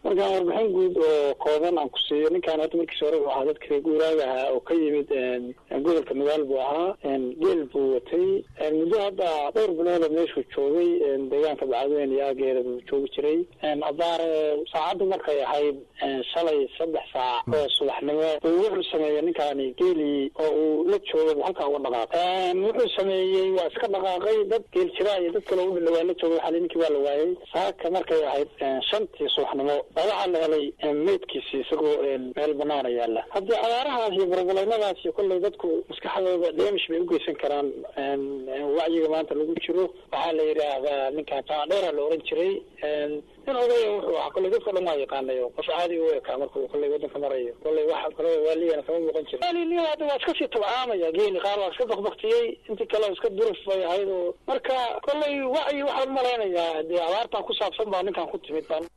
markaan warbixin guud oo kooban aan ku siiyo ninkaan hadda markiis hore uu ahaa dadka reer guuraaga ahaa oo ka yimid gobolka magaal buu ahaa geel buu watay muddo hadda dhowr bilooda meeshuu joogay deegaanka bacadweyne iyo aageeda buu joogi jiray abaare saacaddu markay ahayd shalay saddex saac oo subaxnimo uu wuxuu sameeyey ninkaani geelii oo uu la joogay halkaa uga dhaqaaqay wuxuu sameeyey waa iska dhaqaaqay dad geel jiraa iyo dad kale u dhawaa la joogay waxaa ninkii waa la waayey saaka markay ahayd shantii subaxnimo baa waxaa la helay meydkiisi isagoo meel banaana yaala haddii abaarahaas iyo burbuleynadaas iyo kolley dadku maskaxdooda dheemish bay ugeysan karaan wacyiga maanta lagu jiro waxaa la yidhaahdaa ninkaan jaandheera la oran jiray nin odaya wuxuu ahaa kolley dadka dhan waa yaqaanay qof caadi u ekaa markuu kolley wadanka marayo kolley wax kale waaliyana kama muuqan jiro hadda waa iska sii tabcaamaya geeli qaar waa iska bakbaktiyey intii kale iska duruf bay ahayd oo marka kolley wacyi waxaan umalaynayaa dee abaartan ku saabsan baa ninkan ku timid baan